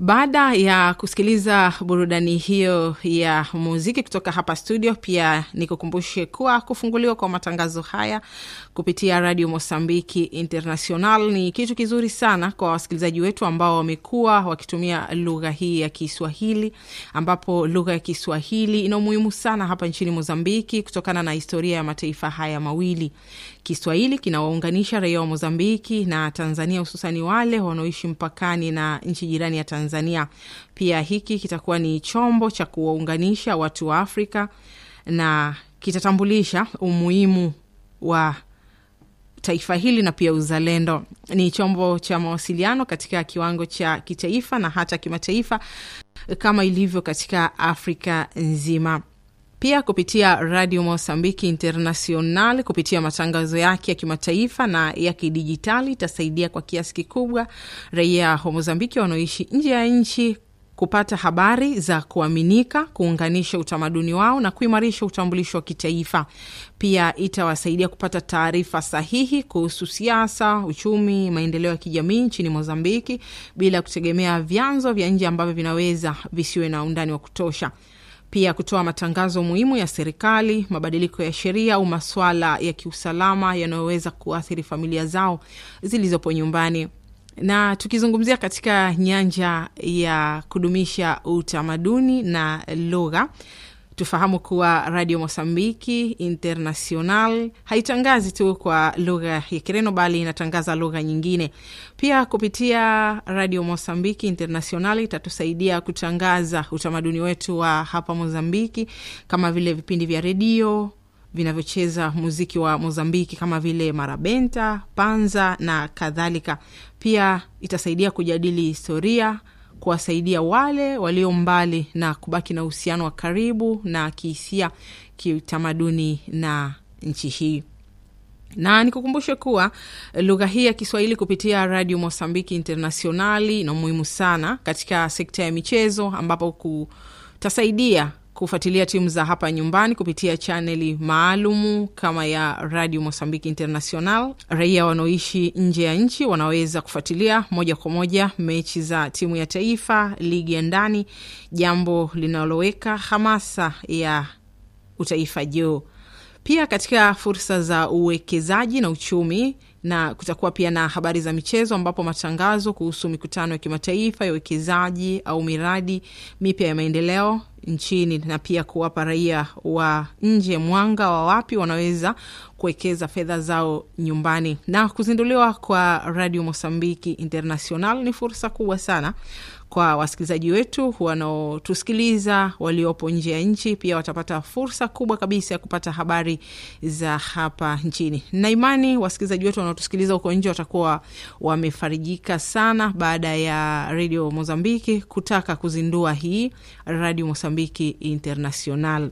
Baada ya kusikiliza burudani hiyo ya muziki kutoka hapa studio, pia nikukumbushe kuwa kufunguliwa kwa matangazo haya kupitia Radio Mosambiki International ni kitu kizuri sana kwa wasikilizaji wetu ambao wamekuwa wakitumia lugha hii ya Kiswahili, ambapo lugha ya Kiswahili ina umuhimu sana hapa nchini Mozambiki kutokana na historia ya mataifa haya mawili. Kiswahili kinawaunganisha raia wa Mozambiki na Tanzania, hususani wale wanaoishi mpakani na nchi jirani ya Tanzania. Pia hiki kitakuwa ni chombo cha kuwaunganisha watu wa Afrika na kitatambulisha umuhimu wa taifa hili na pia uzalendo. Ni chombo cha mawasiliano katika kiwango cha kitaifa na hata kimataifa kama ilivyo katika Afrika nzima. Pia kupitia Radio Mosambiki International, kupitia matangazo yake ya kimataifa na ya kidijitali, itasaidia kwa kiasi kikubwa raia wa Mozambiki wanaoishi nje ya nchi kupata habari za kuaminika, kuunganisha utamaduni wao na kuimarisha utambulisho wa kitaifa. Pia itawasaidia kupata taarifa sahihi kuhusu siasa, uchumi, maendeleo ya kijamii nchini Mozambiki bila kutegemea vyanzo vya nje ambavyo vinaweza visiwe na undani wa kutosha pia kutoa matangazo muhimu ya serikali, mabadiliko ya sheria au maswala ya kiusalama yanayoweza kuathiri familia zao zilizopo nyumbani. Na tukizungumzia katika nyanja ya kudumisha utamaduni na lugha, tufahamu kuwa Radio Mosambiki International haitangazi tu kwa lugha ya Kireno bali inatangaza lugha nyingine pia. Kupitia Radio Mosambiki International itatusaidia kutangaza utamaduni wetu wa hapa Mozambiki, kama vile vipindi vya redio vinavyocheza muziki wa Mozambiki kama vile marabenta, panza na kadhalika. Pia itasaidia kujadili historia kuwasaidia wale walio mbali na kubaki na uhusiano wa karibu na kihisia, kiutamaduni na nchi hii. Na nikukumbushe kuwa lugha hii ya Kiswahili kupitia Radio Mosambiki Internationali ina umuhimu sana katika sekta ya michezo, ambapo kutasaidia kufuatilia timu za hapa nyumbani kupitia chaneli maalumu kama ya Radio Mosambiki International. Raia wanaoishi nje ya nchi wanaweza kufuatilia moja kwa moja mechi za timu ya taifa, ligi ya ndani, jambo linaloweka hamasa ya utaifa juu. Pia katika fursa za uwekezaji na uchumi na kutakuwa pia na habari za michezo ambapo matangazo kuhusu mikutano ya kimataifa ya uwekezaji au miradi mipya ya maendeleo nchini na pia kuwapa raia wa nje mwanga wa wapi wanaweza kuwekeza fedha zao nyumbani. Na kuzinduliwa kwa Radio Mosambiki International ni fursa kubwa sana kwa wasikilizaji wetu wanaotusikiliza waliopo nje ya nchi. Pia watapata fursa kubwa kabisa ya kupata habari za hapa nchini, na imani wasikilizaji wetu wanaotusikiliza huko nje watakuwa wamefarijika sana baada ya Radio Mozambiki kutaka kuzindua hii Radio Mozambiki International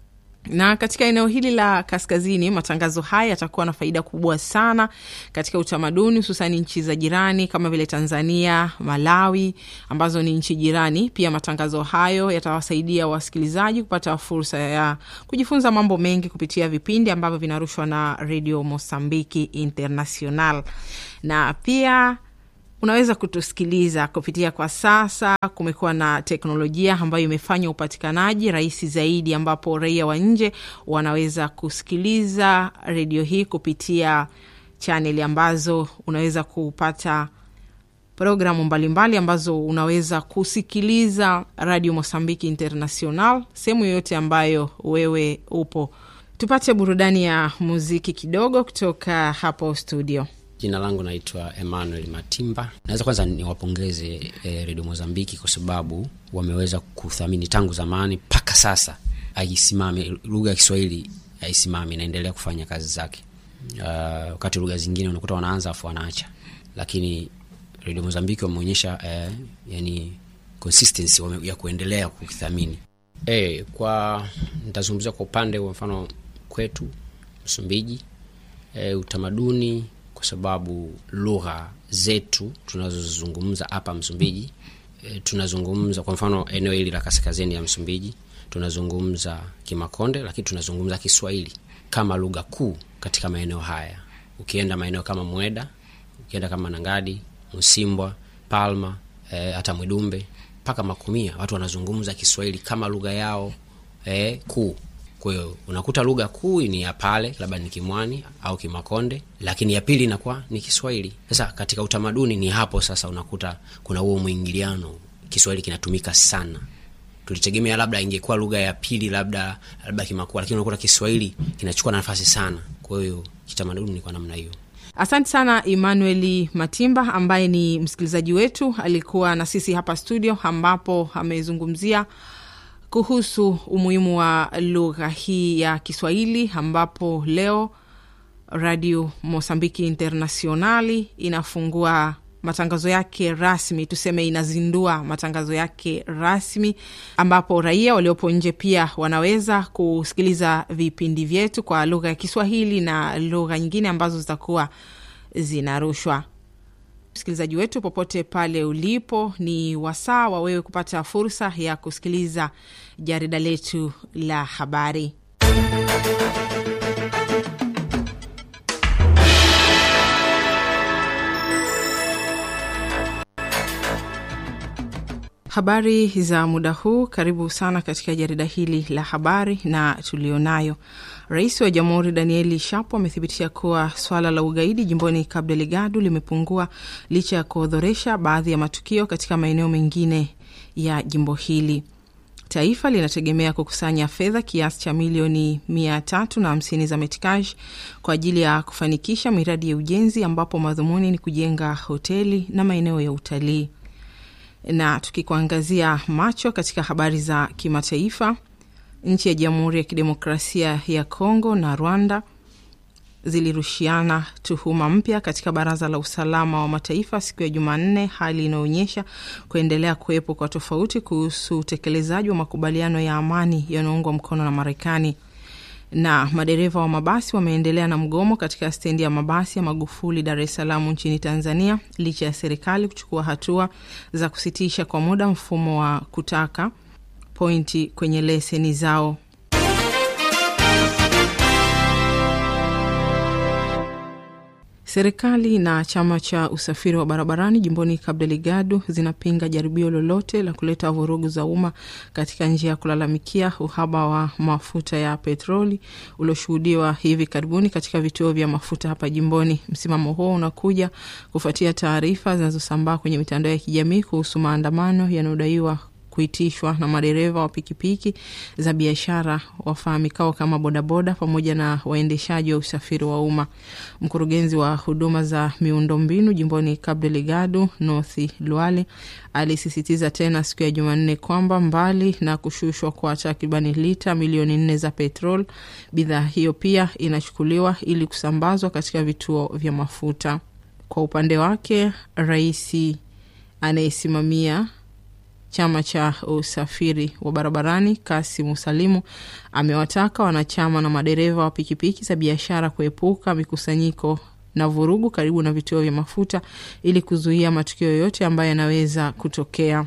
na katika eneo hili la kaskazini, matangazo haya yatakuwa na faida kubwa sana katika utamaduni, hususani nchi za jirani kama vile Tanzania, Malawi ambazo ni nchi jirani. Pia matangazo hayo yatawasaidia wasikilizaji kupata fursa ya kujifunza mambo mengi kupitia vipindi ambavyo vinarushwa na Radio Mosambiki International na pia unaweza kutusikiliza kupitia kwa sasa. Kumekuwa na teknolojia ambayo imefanya upatikanaji rahisi zaidi, ambapo raia wa nje wanaweza kusikiliza redio hii kupitia chaneli ambazo unaweza kupata programu mbalimbali ambazo unaweza kusikiliza Radio Mosambiki International sehemu yoyote ambayo wewe upo. Tupate burudani ya muziki kidogo kutoka hapo studio. Jina langu naitwa Emmanuel Matimba. Naweza kwanza niwapongeze e, Redio Mozambiki kwa sababu wameweza kuthamini tangu zamani mpaka sasa, aisimame lugha ya Kiswahili aisimame, inaendelea kufanya kazi zake. Uh, wakati lugha zingine unakuta wanaanza afu wanaacha, lakini Redio Mozambiki wameonyesha eh, yani consistency wame, ya kuendelea kukithamini. E, kwa nitazungumzia kwa upande wa mfano kwetu Msumbiji, e, utamaduni kwa sababu lugha zetu tunazozungumza hapa Msumbiji e, tunazungumza kwa mfano eneo hili la kaskazini ya Msumbiji tunazungumza Kimakonde, lakini tunazungumza Kiswahili kama lugha kuu katika maeneo haya. Ukienda maeneo kama Mweda, ukienda kama Nangadi, Msimbwa, Palma eh, hata Mwidumbe mpaka Makumia watu wanazungumza Kiswahili kama lugha yao eh, kuu. Kwa hiyo unakuta lugha kuu ni ya pale, labda ni Kimwani au Kimakonde, lakini ya pili inakuwa ni Kiswahili. Sasa katika utamaduni ni hapo sasa unakuta kuna huo mwingiliano, Kiswahili kinatumika sana. Tulitegemea labda ingekuwa lugha ya pili, labda labda Kimakua, lakini unakuta Kiswahili kinachukua nafasi sana. Kwa hiyo kitamaduni ni kwa namna hiyo. Asante sana Emmanuel Matimba ambaye ni msikilizaji wetu, alikuwa na sisi hapa studio, ambapo amezungumzia kuhusu umuhimu wa lugha hii ya Kiswahili, ambapo leo Radio Mosambiki Internationali inafungua matangazo yake rasmi, tuseme inazindua matangazo yake rasmi, ambapo raia waliopo nje pia wanaweza kusikiliza vipindi vyetu kwa lugha ya Kiswahili na lugha nyingine ambazo zitakuwa zinarushwa. Msikilizaji wetu popote pale ulipo, ni wasaa wa wewe kupata fursa ya kusikiliza jarida letu la habari. Habari za muda huu, karibu sana katika jarida hili la habari na tulionayo. Rais wa Jamhuri Danieli Shapo amethibitisha kuwa swala la ugaidi jimboni Cabo Delgado limepungua licha ya kuodhoresha baadhi ya matukio katika maeneo mengine ya jimbo hili. Taifa linategemea kukusanya fedha kiasi cha milioni mia tatu na hamsini za metikash kwa ajili ya kufanikisha miradi ya ujenzi, ambapo madhumuni ni kujenga hoteli na maeneo ya utalii na tukikuangazia macho katika habari za kimataifa, nchi ya Jamhuri ya Kidemokrasia ya Kongo na Rwanda zilirushiana tuhuma mpya katika Baraza la Usalama wa Mataifa siku ya Jumanne, hali inayoonyesha kuendelea kuwepo kwa tofauti kuhusu utekelezaji wa makubaliano ya amani yanayoungwa mkono na Marekani. Na madereva wa mabasi wameendelea na mgomo katika stendi ya mabasi ya Magufuli, Dar es Salaam nchini Tanzania, licha ya serikali kuchukua hatua za kusitisha kwa muda mfumo wa kutaka pointi kwenye leseni zao. Serikali na chama cha usafiri wa barabarani jimboni Cabo Delgado zinapinga jaribio lolote la kuleta vurugu za umma katika njia ya kulalamikia uhaba wa mafuta ya petroli ulioshuhudiwa hivi karibuni katika vituo vya mafuta hapa jimboni. Msimamo huo unakuja kufuatia taarifa zinazosambaa kwenye mitandao ya kijamii kuhusu maandamano yanayodaiwa kuitishwa na madereva wa pikipiki za biashara wafahamikao kama bodaboda pamoja na waendeshaji wa usafiri wa umma. Mkurugenzi wa huduma za miundombinu jimboni Cabo Delgado, North Luale, alisisitiza tena siku ya Jumanne kwamba mbali na kushushwa kwa takribani lita milioni nne za petrol, bidhaa hiyo pia inachukuliwa ili kusambazwa katika vituo vya mafuta. Kwa upande wake, rais anayesimamia chama cha usafiri wa barabarani Kasimu Salimu amewataka wanachama na madereva wa pikipiki za biashara kuepuka mikusanyiko na vurugu karibu na vituo vya mafuta ili kuzuia matukio yoyote ambayo yanaweza kutokea.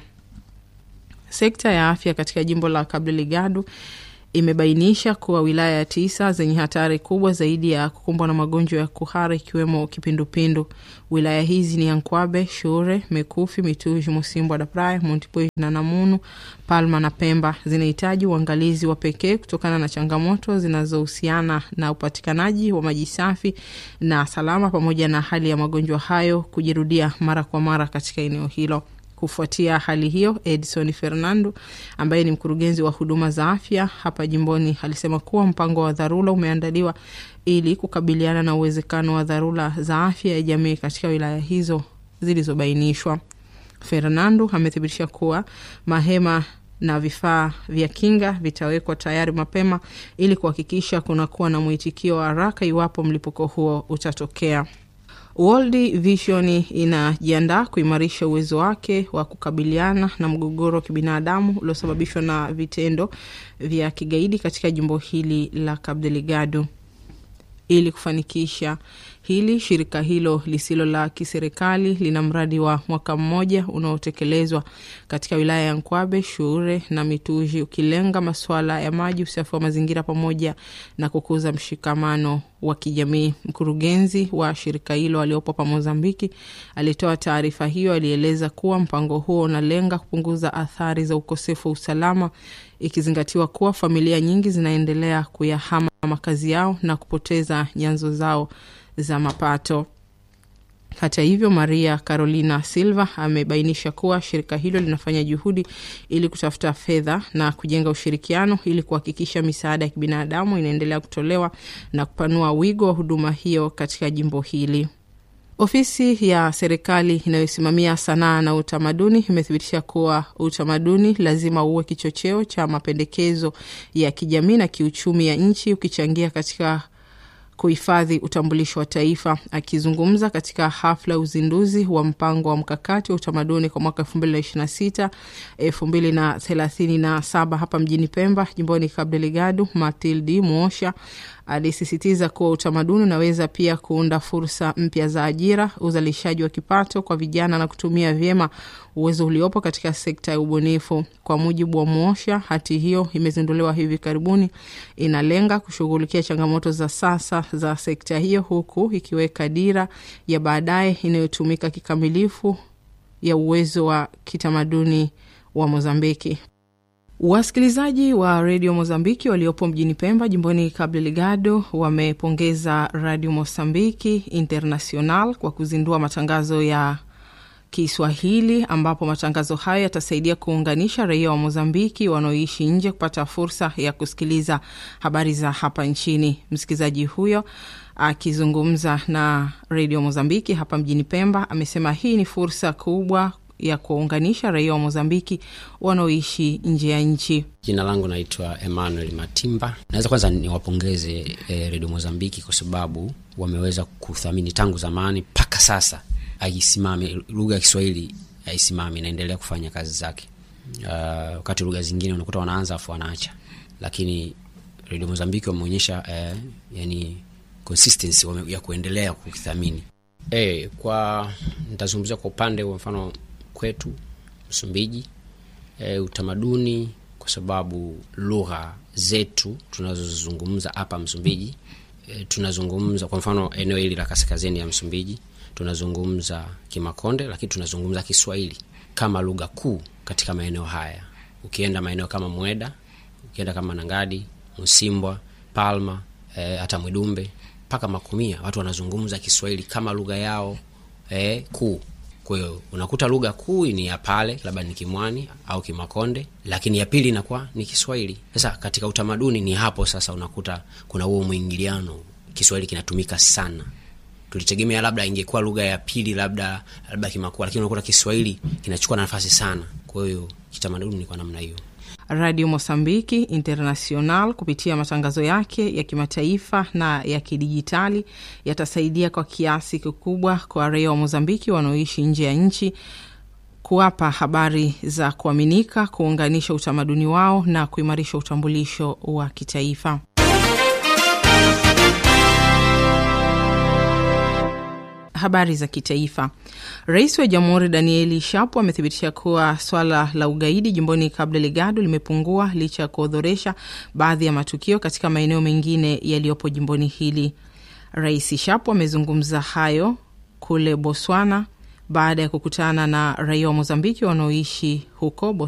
Sekta ya afya katika jimbo la Cabo Delgado imebainisha kuwa wilaya tisa zenye hatari kubwa zaidi ya kukumbwa na magonjwa ya kuhara ikiwemo kipindupindu. Wilaya hizi ni Ankwabe, Shure, Mekufi, Mituji, Musimbwa da Praia, Montepuez na Namunu, Palma na Pemba. Zinahitaji uangalizi wa pekee kutokana na changamoto zinazohusiana na upatikanaji wa maji safi na salama, pamoja na hali ya magonjwa hayo kujirudia mara kwa mara katika eneo hilo. Kufuatia hali hiyo, Edson Fernando ambaye ni mkurugenzi wa huduma za afya hapa jimboni alisema kuwa mpango wa dharura umeandaliwa ili kukabiliana na uwezekano wa dharura za afya ya jamii katika wilaya hizo zilizobainishwa. Fernando amethibitisha kuwa mahema na vifaa vya kinga vitawekwa tayari mapema ili kuhakikisha kunakuwa na mwitikio wa haraka iwapo mlipuko huo utatokea. World Vision inajiandaa kuimarisha uwezo wake wa kukabiliana na mgogoro wa kibinadamu uliosababishwa na vitendo vya kigaidi katika jimbo hili la Cabo Delgado. Ili kufanikisha hili, shirika hilo lisilo la kiserikali lina mradi wa mwaka mmoja unaotekelezwa katika wilaya ya Nkwabe, Shure na Mituji, ukilenga masuala ya maji, usafi wa mazingira pamoja na kukuza mshikamano wa kijamii. Mkurugenzi wa shirika hilo aliopo pa Mozambiki alitoa taarifa hiyo. Alieleza kuwa mpango huo unalenga kupunguza athari za ukosefu wa usalama, ikizingatiwa kuwa familia nyingi zinaendelea kuyahama makazi yao na kupoteza nyanzo zao za mapato. Hata hivyo, Maria Carolina Silva amebainisha kuwa shirika hilo linafanya juhudi ili kutafuta fedha na kujenga ushirikiano ili kuhakikisha misaada ya kibinadamu inaendelea kutolewa na kupanua wigo wa huduma hiyo katika jimbo hili. Ofisi ya serikali inayosimamia sanaa na utamaduni imethibitisha kuwa utamaduni lazima uwe kichocheo cha mapendekezo ya kijamii na kiuchumi ya nchi, ukichangia katika kuhifadhi utambulisho wa taifa. Akizungumza katika hafla ya uzinduzi wa mpango wa mkakati wa utamaduni kwa mwaka elfu mbili na ishirini na sita elfu mbili na thelathini na saba hapa mjini Pemba, jimboni Cabo Delgado, Matildi Muosha alisisitiza kuwa utamaduni unaweza pia kuunda fursa mpya za ajira, uzalishaji wa kipato kwa vijana na kutumia vyema uwezo uliopo katika sekta ya ubunifu. Kwa mujibu wa Muosha, hati hiyo imezinduliwa hivi karibuni, inalenga kushughulikia changamoto za sasa za sekta hiyo, huku ikiweka dira ya baadaye inayotumika kikamilifu ya uwezo wa kitamaduni wa Mozambiki. Wasikilizaji wa redio Mozambiki waliopo mjini Pemba, jimboni Cabo Delgado, wamepongeza Radio Mozambiki International kwa kuzindua matangazo ya Kiswahili, ambapo matangazo hayo yatasaidia kuunganisha raia wa Mozambiki wanaoishi nje kupata fursa ya kusikiliza habari za hapa nchini. Msikilizaji huyo akizungumza na redio Mozambiki hapa mjini Pemba amesema hii ni fursa kubwa ya kuwaunganisha raia wa Mozambiki wanaoishi nje ya nchi. Jina langu naitwa Emmanuel Matimba. Naweza kwanza niwapongeze e, redio Mozambiki kwa sababu wameweza kuthamini tangu zamani mpaka sasa aisimame lugha ya Kiswahili aisimame, inaendelea kufanya kazi zake. Uh, wakati lugha zingine unakuta wanaanza afu wanaacha, lakini redio Mozambiki wameonyesha uh, yani consistency wame, ya kuendelea kukithamini. E, kwa nitazungumzia kwa upande wa mfano kwetu Msumbiji, e, utamaduni kwa sababu lugha zetu tunazozizungumza hapa Msumbiji, e, tunazungumza kwa mfano eneo hili la kaskazini ya Msumbiji tunazungumza Kimakonde, lakini tunazungumza Kiswahili kama lugha kuu katika maeneo haya. Ukienda maeneo kama Mweda, ukienda kama Nangadi, Msimbwa, Palma, e, hata Mwidumbe mpaka Makumia, watu wanazungumza Kiswahili kama lugha yao e, kuu. Kwa hiyo unakuta lugha kuu ni ya pale, labda ni Kimwani au Kimakonde, lakini ya pili inakuwa ni Kiswahili. Sasa katika utamaduni ni hapo sasa unakuta kuna huo mwingiliano, Kiswahili kinatumika sana. Tulitegemea labda ingekuwa lugha ya pili, labda labda Kimakua, lakini unakuta Kiswahili kinachukua nafasi sana. Kwa hiyo kitamaduni ni kwa namna hiyo. Radio Mosambiki International kupitia matangazo yake ya kimataifa na ya kidijitali yatasaidia kwa kiasi kikubwa kwa raia wa Mozambiki wanaoishi nje ya nchi kuwapa habari za kuaminika, kuunganisha utamaduni wao na kuimarisha utambulisho wa kitaifa. Habari za kitaifa. Rais wa Jamhuri Danieli Shapo amethibitisha kuwa swala la ugaidi jimboni Cabo Delgado limepungua licha ya kuodhoresha baadhi ya matukio katika maeneo mengine yaliyopo jimboni hili. Rais Shapo amezungumza hayo kule Botswana baada ya kukutana na raia wa Mozambiki wanaoishi huko